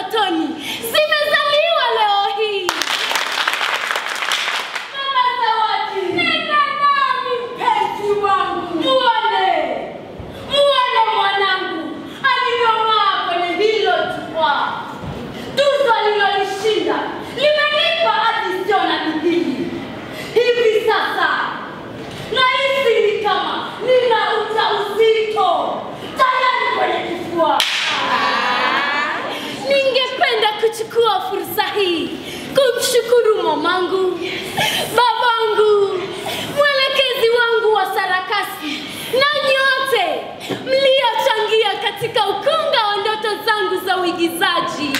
ndotoni zimezaliwa leo hii. Mama Zawadi, nenda nami mpenzi wangu, muone muone mwanangu alivyong'aa kwenye hilo jukwaa. Tuzo alilolishinda limenipa hadi sio na bidii. Hivi sasa nahisi ni kama nina ujauzito tayari kwenye kifua. Ningependa kuchukua fursa hii kumshukuru mamangu, babangu, mwelekezi wangu wa sarakasi na nyote mliochangia katika ukunga wa ndoto zangu za uigizaji.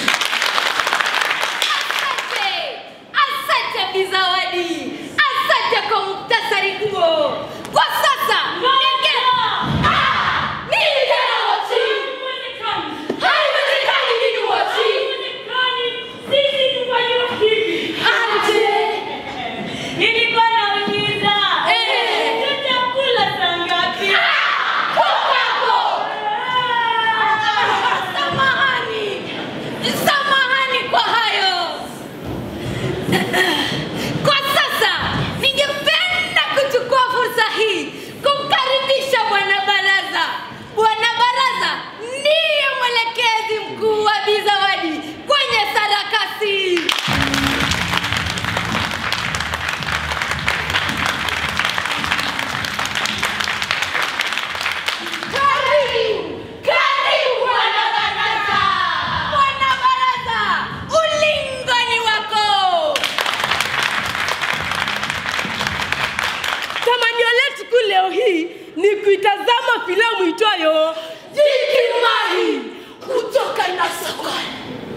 Asante, asante Bizawadi, asante kwa muktasari huo. Kwa sasa ninge Ah! nini tena Wachi? Haiwezekani nini Wachi? Aje? Eh. Kwako. Samahani, samahani kwa hayo. Kwa sasa ningependa kuchukua fursa hii kumkaribisha bwana baraza. Bwana baraza ndiye mwelekezi mkuu wa Bi Zawadi kwenye sarakasi. Karibu, karibu bwana baraza. Bwana baraza, ulingo ni wako. Tamanio letu kuu leo hii ni kuitazama filamu itwayo Jikimahi kutoka Nasokoni.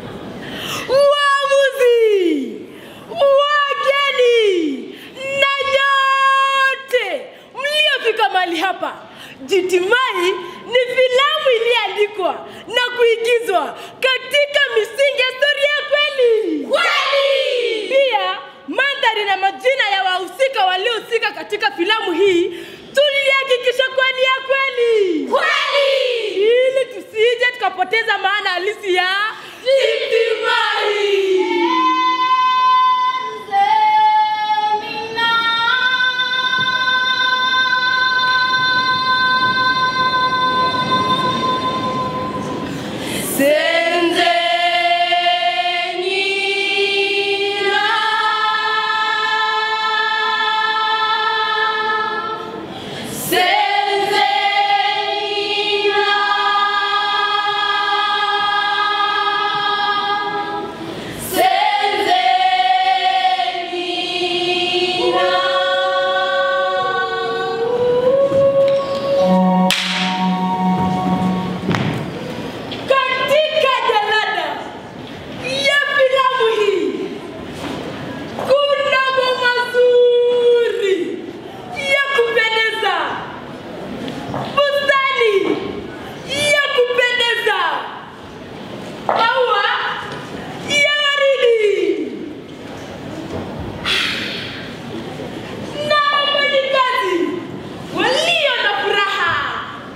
Uamuzi, wageni na nyote mliofika mahali hapa. Jitimai ni filamu iliyoandikwa na kuigizwa katika misingi ya historia ya kweli. Kweli! Pia mandhari na majina ya wahusika waliohusika katika filamu hii tulihakikisha kuwa ni ya kweli Kweli! ili tusije tukapoteza maana halisi ya Jikimahi. Katika jalada ya filamu hii kuna mambo mazuri ya kupendeza, bustani ya kupendeza, maua ya waridi na wafanyikazi walio na furaha.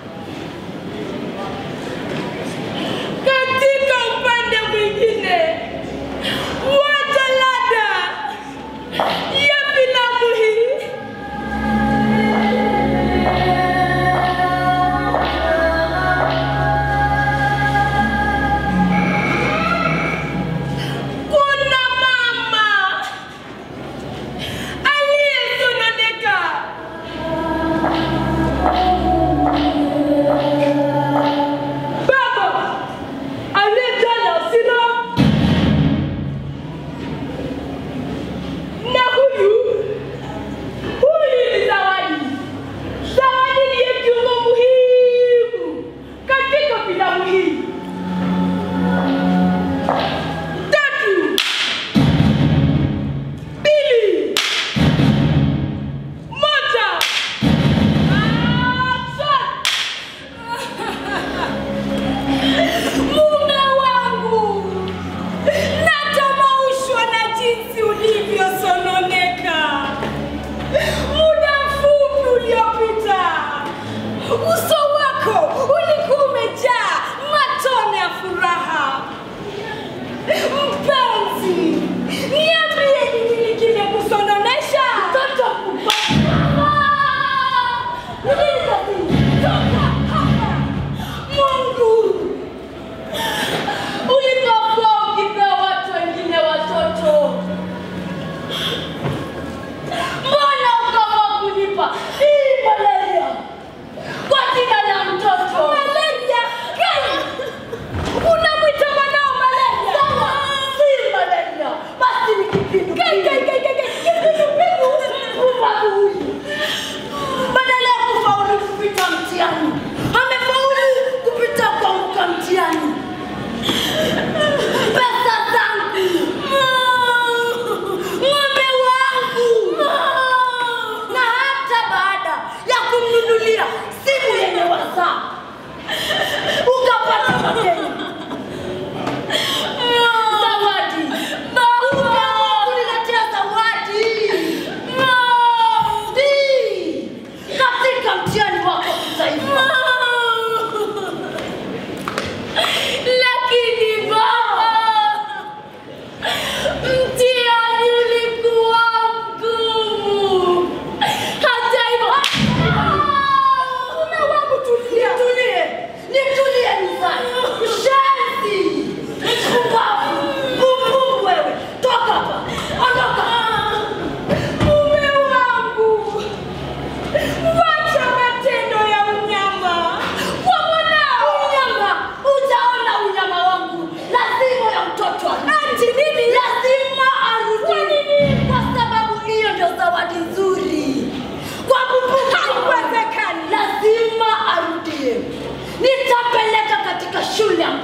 Katika upande mwingine wa jalada ya filamu hii kuna mama aliyesononeka baba aliyejaa na hasira na huyu huyu ni zawadi zawadi ndiye kiungo muhimu katika filamu hii tatu mbili moja action Mume wangu, natamaushwa na jinsi ulivyosononeka muda mfupi uliopita. Uso wako ulikuwa umejaa matone ya furaha.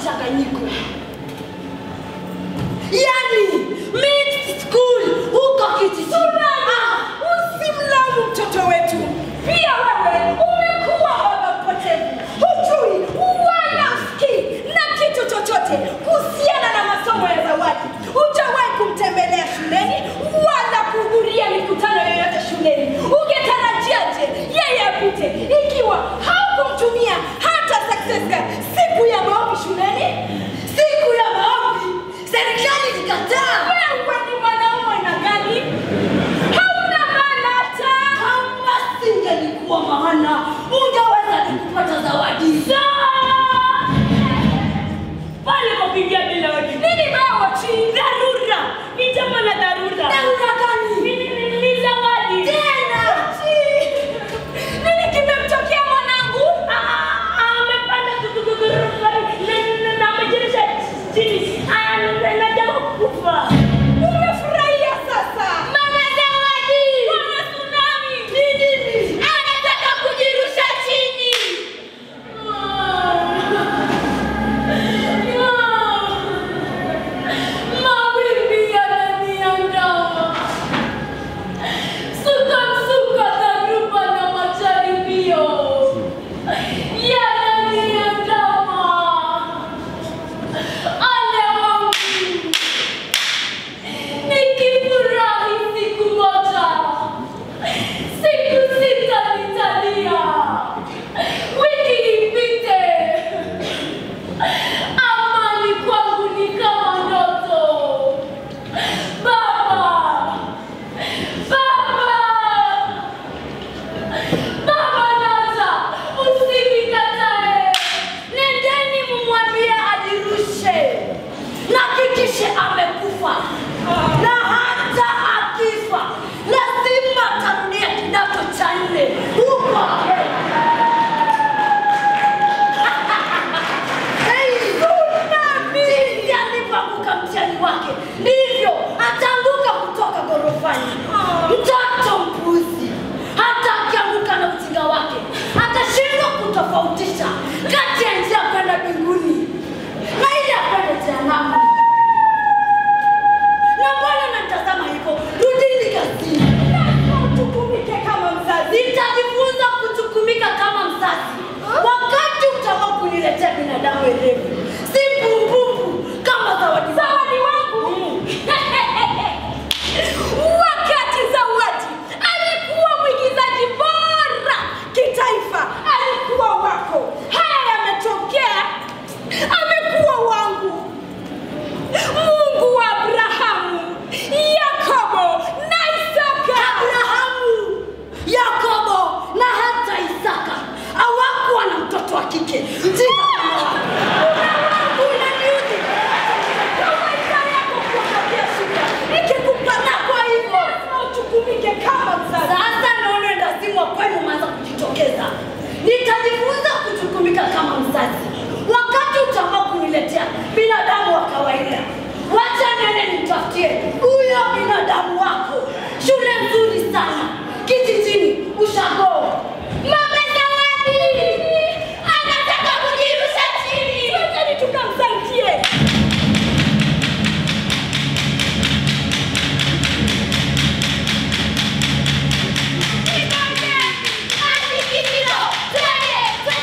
mchanganyiko, yani mixed school huko kijijini. Ah, Usimlaumu mtoto wetu. Pia wewe umekuwa baba mpotevu, hujui wala usikii na kitu chochote kuhusiana na masomo ya Zawadi. Hujawahi kumtembelea shuleni wala kuhudhuria mikutano yoyote shuleni. Ungetarajiaje yeye apite ikiwa haukumtumia hata success card siku ya maombi shuleni? siku ya maombi serikali ilikataa. Wewe ni mwanaume na gani? Hauna maana hata Kama singelikuwa maana ungeweza ni kupata zawadi. pale kupigia bila wajibu. nini wewe chini? Dharura ni jambo la dharura. Dharura gani? Ni- ni- ni- ni zawadi Tena nini kimemtokea mwanangu? Ah, ah, amepanda ghorofa na- na- na amejirisha chini Ah, na- najama kufa. Umefurahia sasa? Mama Zawadi, Mama Tsunami, ni nini? Anataka kujirusha chini. Mawimbi yananiandama. Suka msuka dharuba na majaribio yananiandama. Ale wangu nikifurahi siku moja, siku sita nitalia, wiki ipite, amani kwangu ni kama ndoto. Baba, baba, baba, Nata, usinikatae, nendeni mumwambie ajirushe na kikishe amekufa na hata akifa lazima atarudia kidato cha nne huko Hey, tsunami! Jinsi alivyoanguka mtihani wake ndivyo ataanguka kutoka ghorofani. Mtoto mpuzi, hata akianguka na ujinga wake atashindwa kutofautisha kati ya njia ya kwenda mbinguni na ile ya kwenda jehanamu. Na mbona natazama hivyo? Rudini kazini. lazima utukumike kama mzazi. Nitajifunza kuchukumika kama mzazi wakati utaamua kuniletea binadamu werevu, si mbumbumbu kama zawadi Zawadi wangu wakati Zawadi alikuwa mwigizaji bora kitaifa, alikuwa wako. Haya yametokea, amekuwa wangu. Mungu wa Abrahamu, Yakobo na Isaka. Abrahamu, Yakobo na hata Isaka hawakuwa na mtoto wa kike mjinga kama wako. Unaniudhi. Maisha yako kuangalia shida, nikikupata kwa hivyo lazima uchukumike kama mzazi. Sasa naona ndazimu wa kwenu umeanza kujitokeza. Nitajifunza kuchukumika kama mzazi wakati utaamua kuniletea binadamu wa kawaida. Wacha nene nitafutie huyo binadamu wako, shule nzuri sana kijijini, ushago. Mama Zawadi anataka kujirusha chini. Twendeni tukamsaidie. Asikitiro, twende, twende.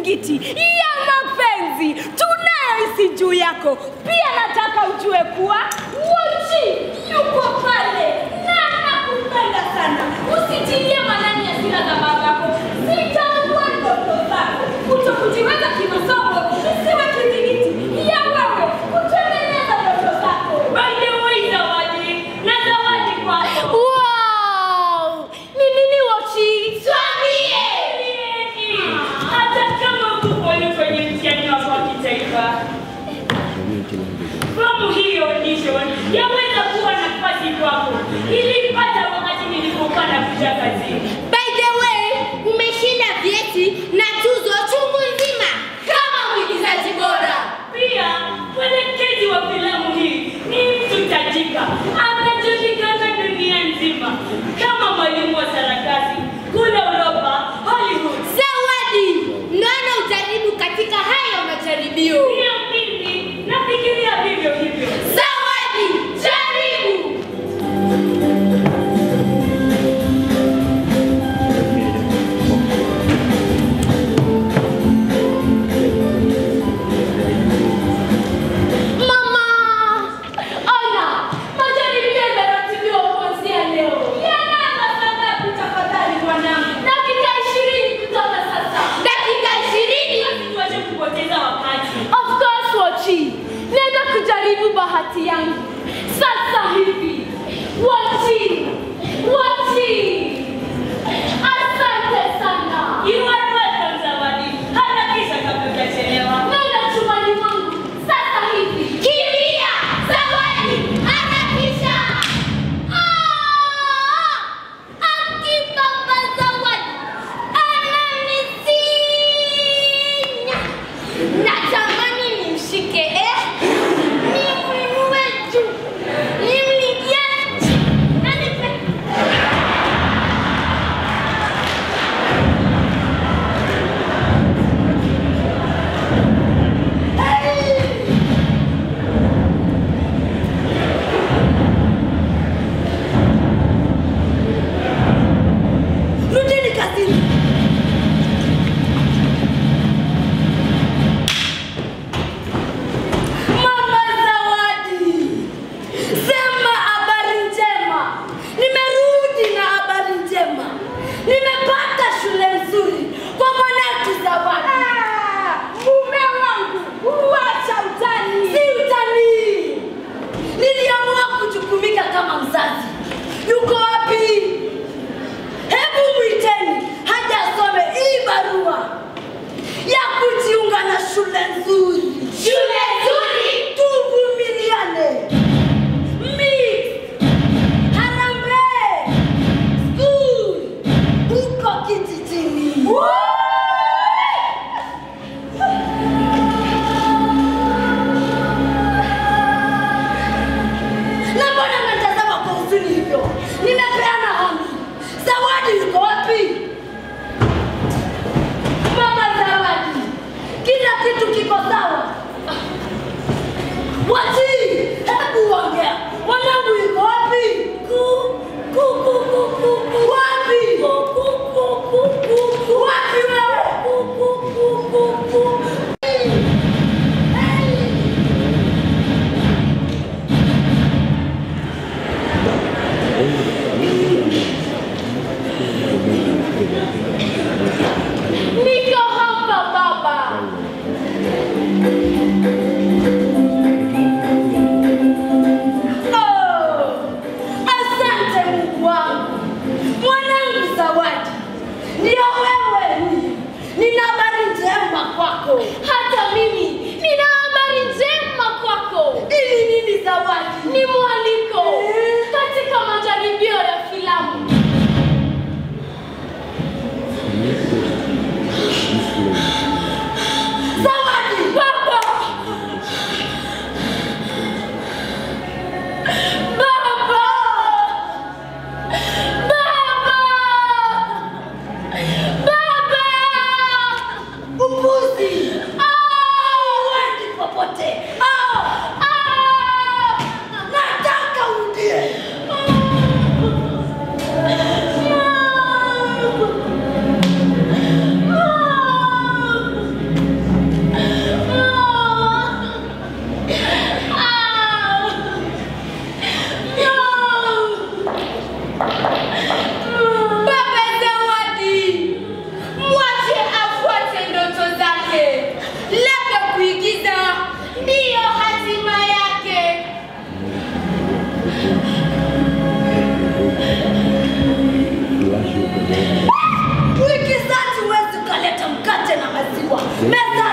kizingiti ya mapenzi tunayohisi juu yako. Pia nataka ujue kuwa Wochi yuko pale na anakupenda sana. Usitilie manani hasira za babako, zitaua ndoto zako. Kutokujiweza kimasomo isiwe kizingiti ya wewe kutengeneza ndoto zako. By the way, Zawadi, na zawadi kwako. Wow! Ni nini Wochi? Tuambie. Hata kama hukufaulu kwenye mtihani wako wa kitaifa, fomu hii audition yaweza kuwa nafasi kwako. Nilipata wakati nilipokuwa nakuja kazini. By the way, umeshinda vyeti na tuzo chungu nzima kama mwigizaji bora. Pia mwelekezi wa filamu hii ni mtu tajika, anajulikana dunia nzima kama mwalimu wa sarakasi kule Uropa, Hollywood. Zawadi, naona ujaribu katika hayo majaribio. Pia mimi nafikiria vivyo hivyo. Zawadi, jaribu. Mama! Ona, majaribio yameratibiwa kuanzia leo. Yanaanza saa ngapi tafadhali mwanangu? Dakika ishirini kutoka sasa. Dakika ishirini. Tuache kupoteza wakati. Of course, Wochi. Nenda kujaribu bahati yangu. Sasa hivi. Wochi! Wochi! Asante sana. You are welcome, Zawadi. Harakisha kabla hujachelewa. Nenda chumbani mwangu. Sasa hivi. Kimbia. Zawadi, harakisha. Ah! Akibaba Zawadi ananisinya. Natamani nimshike eh, nimwinue juu, nimligie na nipe Rudini kazini. Mama Zawadi, sema habari njema. Nimerudi na habari njema. Nimepata shule nzuri kwa mwanangu Zawadi. Mume wangu, uacha utani. Si utani. Niliamua kujukumika kama mzazi. Yuko wapi? Hebu mwiteni haja asome hii barua ya kujiunga na shule nzuri. Shule nzuri, tuvumiliane. Mix, Harambee School huko kijijini. Na mbona mnatazama kwa huzuni hivyo? Nimepeana amri. Zawadi yuko wapi? Mama Zawadi, kila kitu kiko sawa.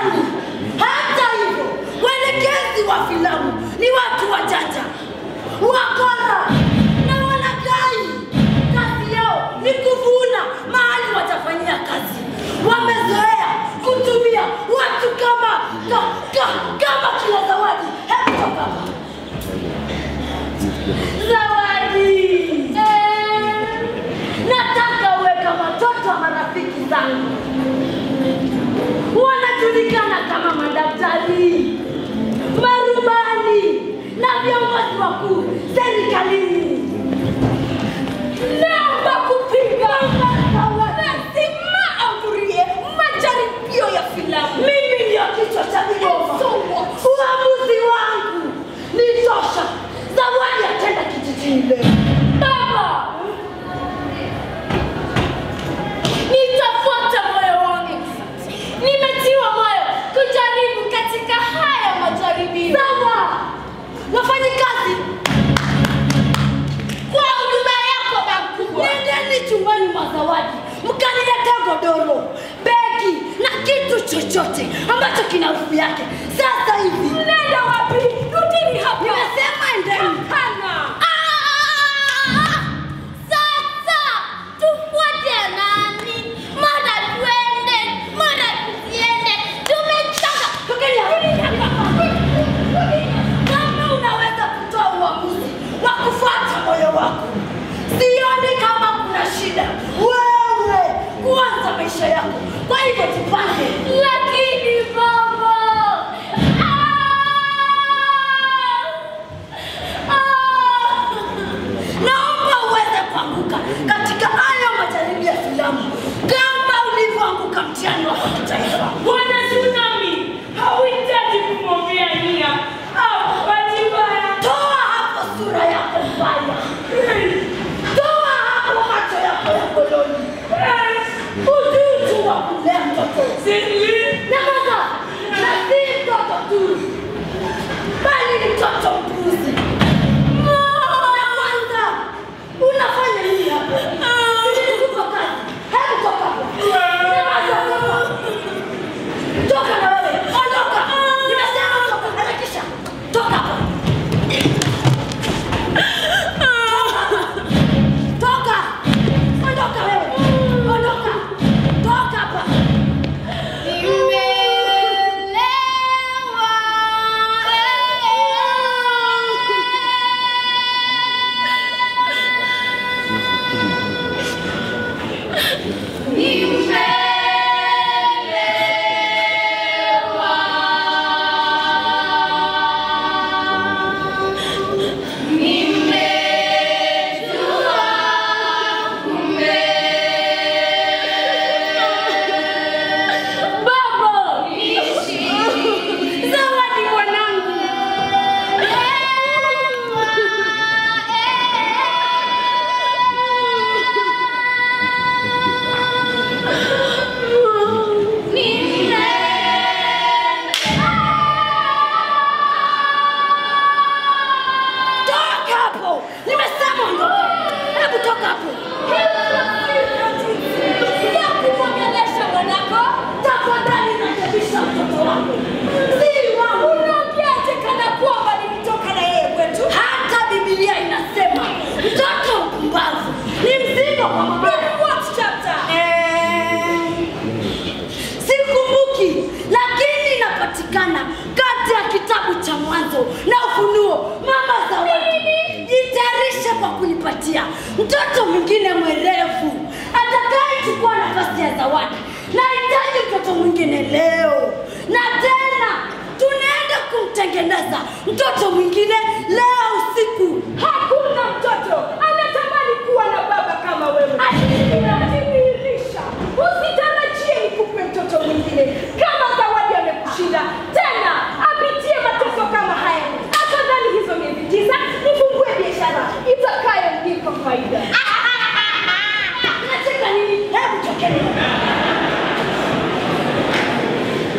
Yaani, hata hivyo waelekezi wa filamu ni watu wajanja, wakora na walaghai. Kazi yao ni kuvuna mahali watafanyia kazi. Wamezoea kutumia watu kama ka, ka, kama kila zawadi. Hebu toka hapa. Zawadi, eh, nataka uwe kama watoto wa marafiki zangu wanajulikana kama madaktari, marubani na viongozi wakuu serikalini. Naomba kupiga lazima ahudhurie majaribio ya filamu. Mimi ndio kichwa cha vigoma. Uamuzi wangu ni tosha. Zawadi atenda kijijini leo. Baba, Nitafuata moyo wangu. Nimetiwa moyo kujaribu katika haya majaribio. sawa, wafanye kazi Kwa huduma yako makubwa. Nendeni chumbani mwa Zawadi mkaniletea godoro, begi na kitu chochote ambacho kina harufu yake sasa hivi. Nenda wapi? Rudini hapa. Nimesema endeni. Hapana. Ah! Sasa tufuate nani? Mara tuende, mara tusiende. Tumechoka. Tokeni hapa. Kama unaweza kutoa uamuzi wa kufuata moyo wako, sioni kama kuna shida wewe kuanza maisha yako. Kwa hivyo tupange. Lakini baba. Ah! Ah! Naomba uweze kuanguka katika hayo majaribio ya filamu kama ulivyoanguka mtihani wako kitaifa. Bwana Tsunami, hauhitaji kumwambia nia au bahati mbaya. Toa hapo sura yako mbaya, toa hapo macho yako ya koloni, ujuzi wa kulea mtoto na sasa, na si mtoto tu, bali ni mtoto mpuzi. Na kwanza unafanya nini hapo? Nilikupa kazi, hebu toka hapo. Nyamaza, toka. Toka na wewe, ondoka. Nimesema toka, harakisha. Toka hapa. Toka. Ondoka wewe. Ondoka. Toka hapa. Baba! Zawadi mwanangu. Toka hapo. Nimesema ondoka. Hebu toka hapo. Ya kumwongelesha mwanako. Tafadhali rekebisha mtoto wako. Si wangu. Unaongeaje kana kwamba nilitoka na yeye kwetu? Hata Biblia inasema mtoto mpumbavu ni mzigo kwa mama. What chapter? Eh, sikumbuki, lakini inapatikana kati ya kitabu cha Mwanzo na Ufunuo. Mama Zawadi, jitayarishe kwa kunipatia mtoto mwingine mwerevu atakayechukua nafasi ya Zawadi. Nahitaji mtoto mwingine leo, na tena tunaenda kumtengeneza mtoto mwingine leo usiku. Hakuna mtoto anatamani kuwa na baba kama wewe. Inadhihirisha. Usitarajie nikupe mtoto mwingine kama Zawadi amekushinda tena, apitie mateso kama haya. Afadhali hizo miezi tisa nifungue biashara itakayomlipa faida. Unacheka nini? Hebu tokeni.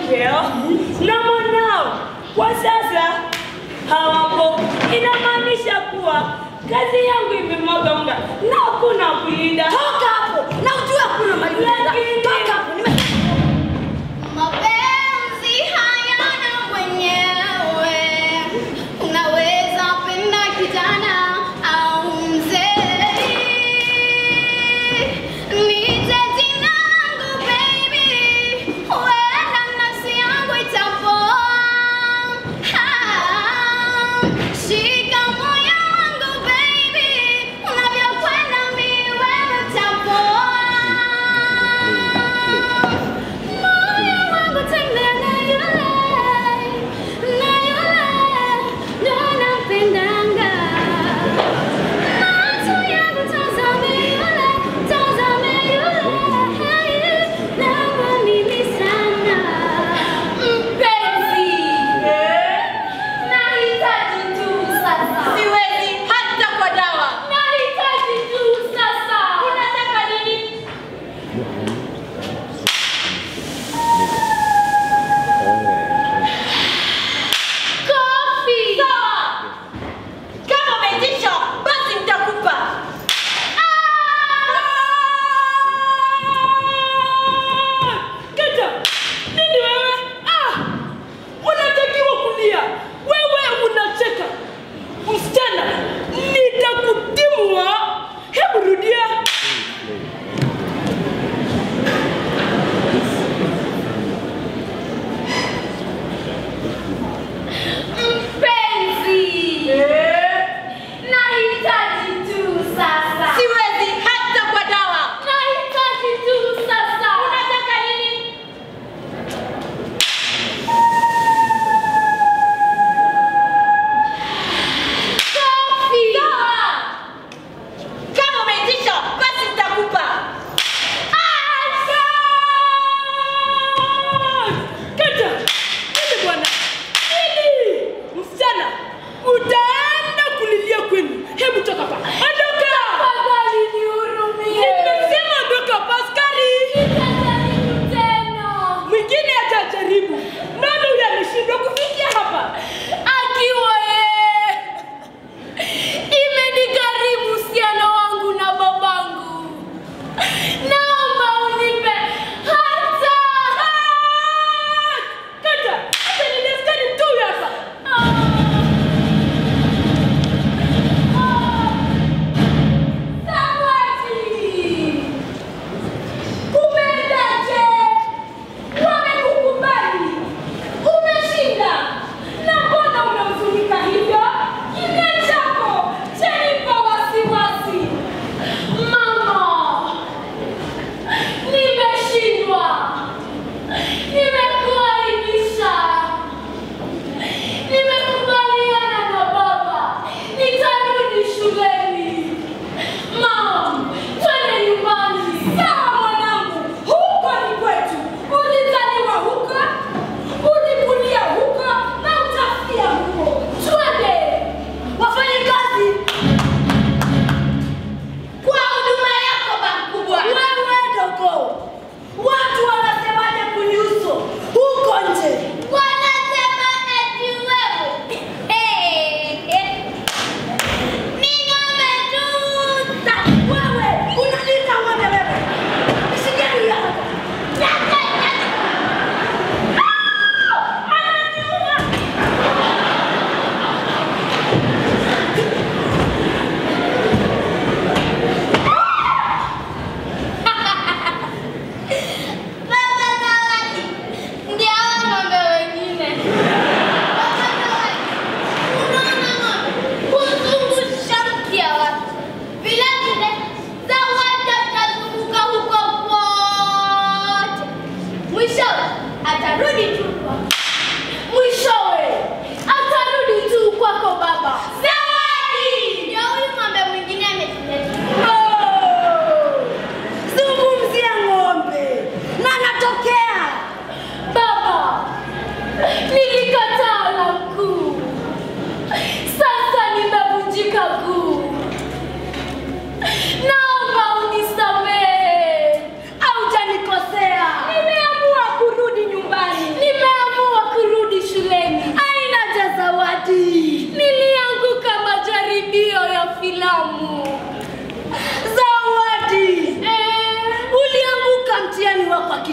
vyeo na mwanao kwa sasa hawapo. Inamaanisha kuwa kazi yangu imemwaga unga na hakuna kulinda. Toka hapo na ujue hakuna malinda. Lakini- Toka hapo. Nime Mapenzi hayana mwenyewe, unaweza penda kijana au mzee. Niite jina langu baby, huenda nafsi yangu itapoa. Ah, Shika moyo wangu baby, unavyokwenda mi wewe utapoa.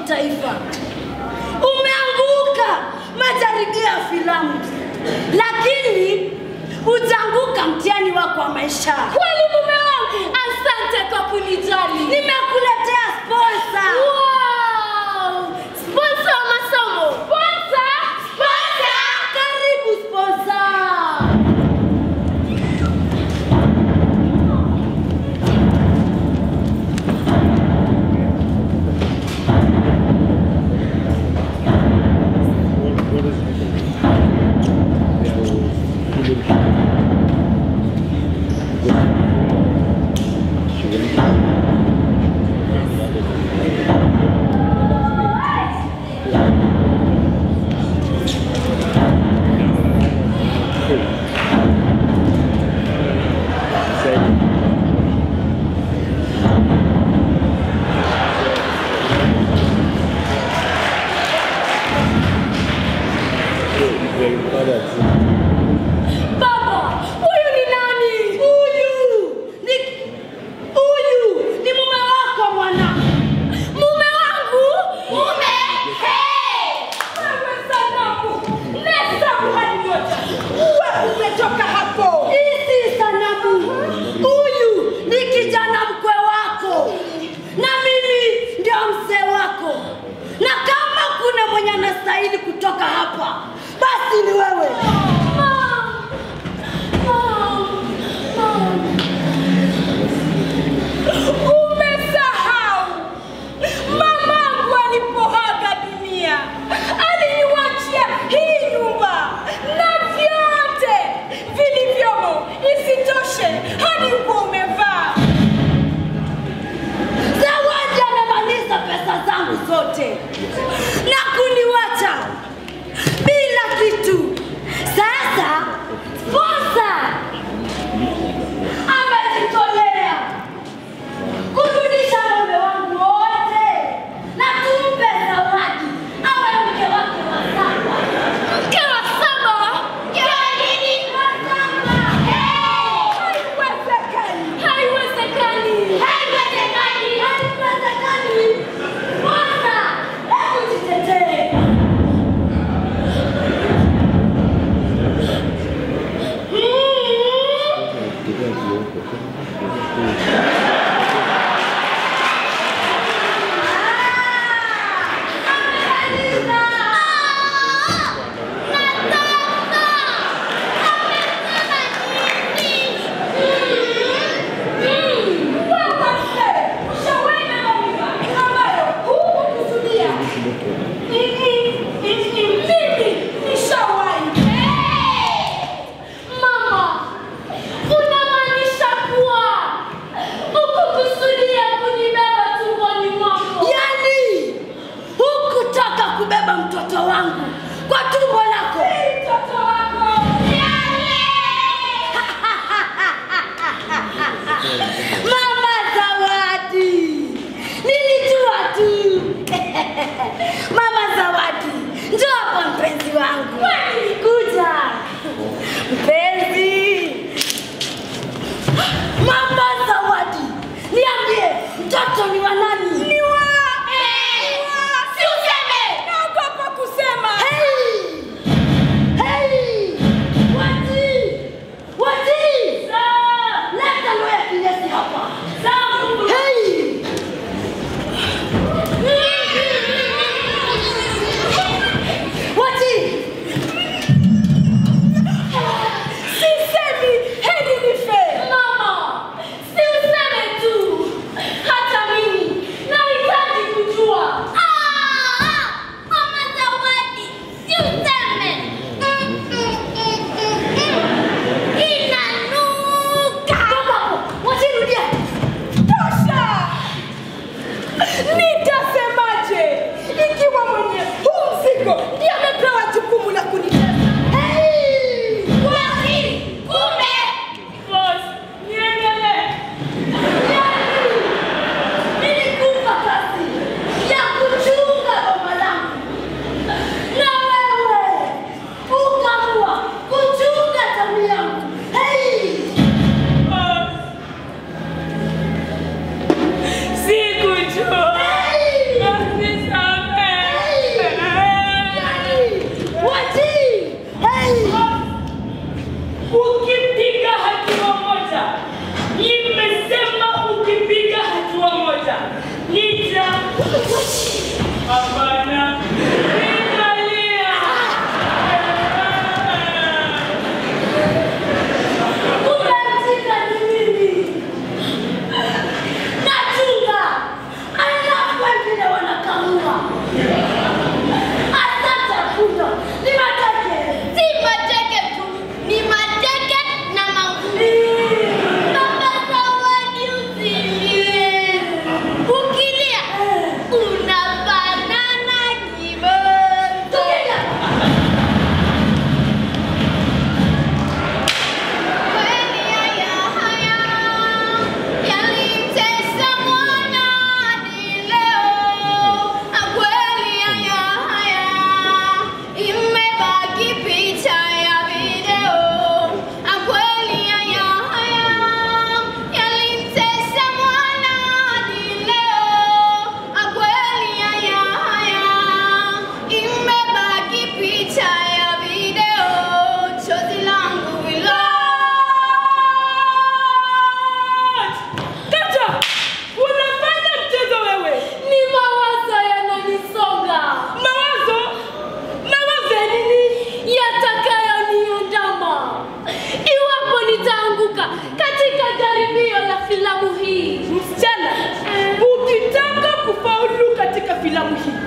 kitaifa. Umeanguka majaribio ya filamu, lakini utaanguka mtihani wako wa maisha. Kweli mume wangu, asante kwa kunijali. Nimekuletea sponsor. Wow! Sponsor wa masomo. Sponsor? Sponsor! Karibu sponsor. Baba, huyu ni nani? Huyu ni huyu ni mume wako mwana. Mume wangu? Mume? Hey! Wewe sanamu, hesabu hadi moja. Uwe umetoka hapo. Hizi sanamu. Huyu ni kijana mkwe wako, na mimi ndio mzee wako, na kama kuna mwenye anastahili kutoka hapa, basi ni wewe. Mom! Mom! Mom! Umesahau mamangu alipoaga dunia, aliniwachia hii nyumba na vyote vilivyomo. Isitoshe hadi nguo umevaa. Zawadi amemaliza pesa zangu zote na kuniwacha bila kitu. Sasa sponsor amejitolea kurudisha mume wangu wote na tumpe zawadi awe mke wake wa saba. Mke wa saba? Ya nini? Hey! Haiwezekani. Haiwezekani. Haiwezekani, haiwezekani. Sponsor, hebu jitetee. Wewe mzee, ushawahi maumivu ambayo hukukusudia. Mimi nishawahi. Mama, unamaanisha kuwa ukukusudia kunibeba tumboni mwako? Yaani hukutaka kubeba mtoto wangu kwa tumbo lako. Mtoto wako. Mama Zawadi, nilijua tu. Mama Zawadi, Hapana. Ninalia. Unachika ni nini? Nachunga. Alafu wengine wanakamua. Hata chakula ni mateke. Si mateke tu, ni mateke na magumu. Baba Zawadi usilie. Ukilia unafanana kibonzo. Kweli haya haya yalimtesa mwana hadi leo. Kweli haya haya imebaki picha ya video. Kweli haya haya yalimtesa mwana hadi leo. Kweli haya haya imebaki picha ya video. Chozi langu hilo Kata! Unafanya mchezo wewe. Ni mawazo yananisonga. Mawazo? Mawazo ya nini? yatakayoniandama iwapo nitaanguka katika jaribio la filamu hii. Msichana, ukitaka kufaulu katika filamu hii,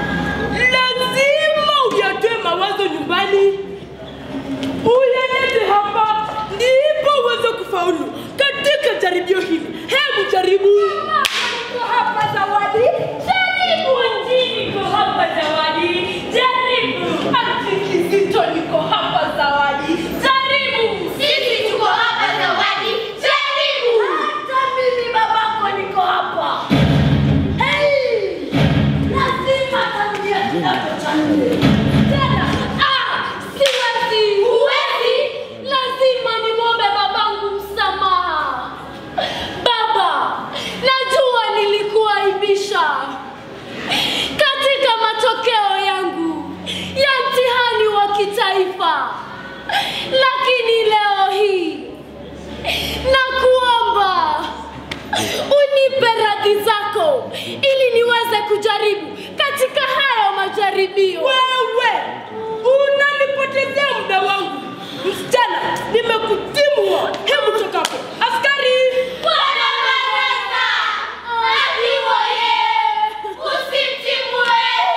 lazima uyatoe mawazo nyumbani, uyalete hapa, ndipo uweze kufaulu katika jaribio hili. Hebu jaribu. Niko hapa Zawadi. Jaribu njini, niko hapa Zawadi. Jaribu. Ati Kizito, niko hapa Zawadi. Jaribu. Sisi tuko hapa Zawadi, jaribu. Hata mimi babako niko hapa. Hey! Lazima tarudia kidato cha nne. Tena, ah, siwezi. Huwezi? Lazima nimwombe babangu msamaha. Baba, najua nilikuaibisha katika matokeo yangu ya mtihani wa kitaifa, lakini leo hii nakuomba unipe radhi zako ili niweze kujaribu katika hayo majaribio. Wewe unanipotezea muda wangu. Msichana, nimekutimua. Hebu toka hapo. Askari! Bwana Baraka, akiwa yeye, usimtimue.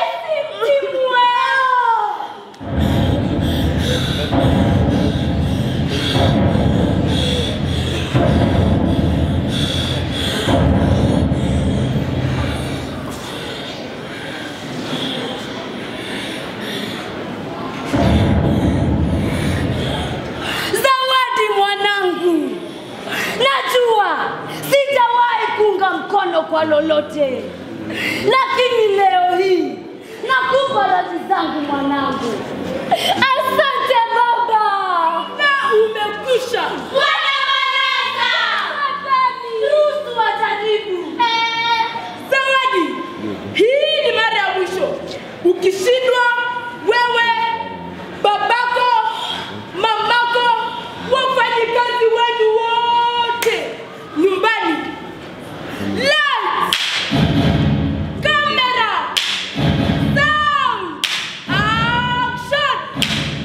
Zawadi mwanangu, najua sijawahi kuunga mkono kwa lolote, lakini leo hii nakupa radhi zangu mwanangu. Asante baba. Na umekwisha. Bwana Baraka, Ruhusu wajaribu. Zawadi, hii ni mara ya mwisho. Ukishindwa wewe, babako, mamako, wafanyikazi wenu wote nyumbani. Lights, camera, sound, action.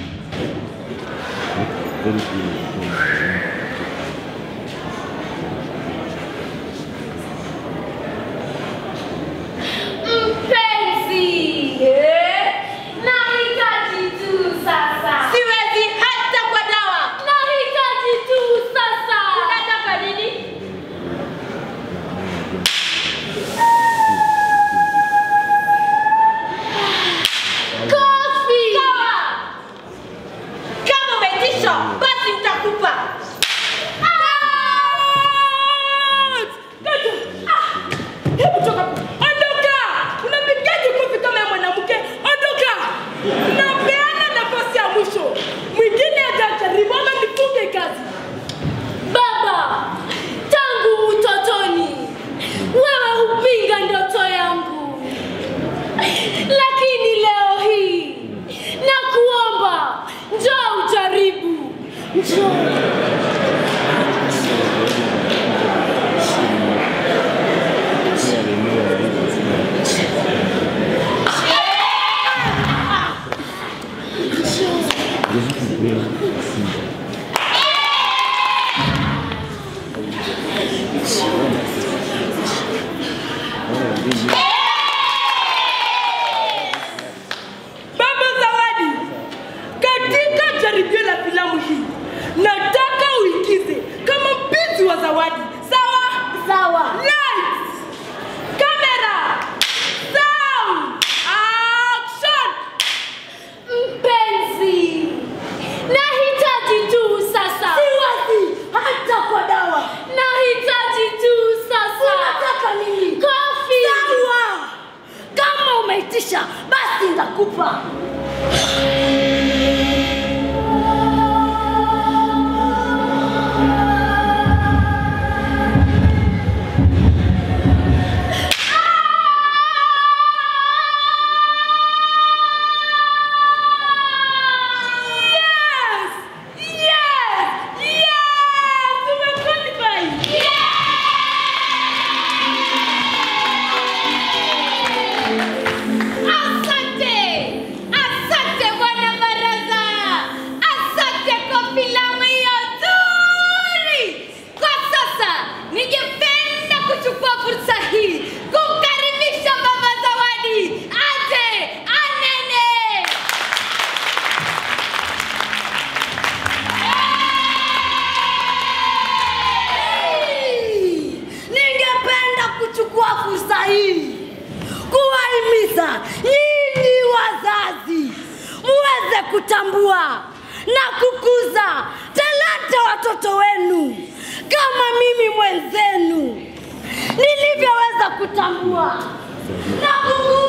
mpenzi, nahitaji tu sasa. Siwezi hata kwa dawa. Nahitaji tu sasa. Unataka nini? Kofi. Kama umeitisha, basi nitakupa. Hebu toka hapo. Ondoka! Unapigaje kofi kama ya mwanamke? Ondoka! Napeana nafasi ya mwisho. Mwingine hajajaribu ama nifunge kazi. Baba, tangu utotoni wewe hupinga ndoto yangu, lakini leo hii nakuomba njoo ujaribu, njoo. kuitisha, basi nitakupa. Yes! Yes! Yes! Tumequalify! Asante, asante bwana baraza, asante kwa filamu hiyo nzuri. Kwa sasa ningependa kuchukua fursa hii kumkaribisha mama Zawadi aje anene. Ningependa kuchukua fursa hii kuwahimiza nyinyi wazazi muweze kutambua na kukuza talanta watoto wenu kama mimi mwenzenu nilivyoweza kutambua na kukuza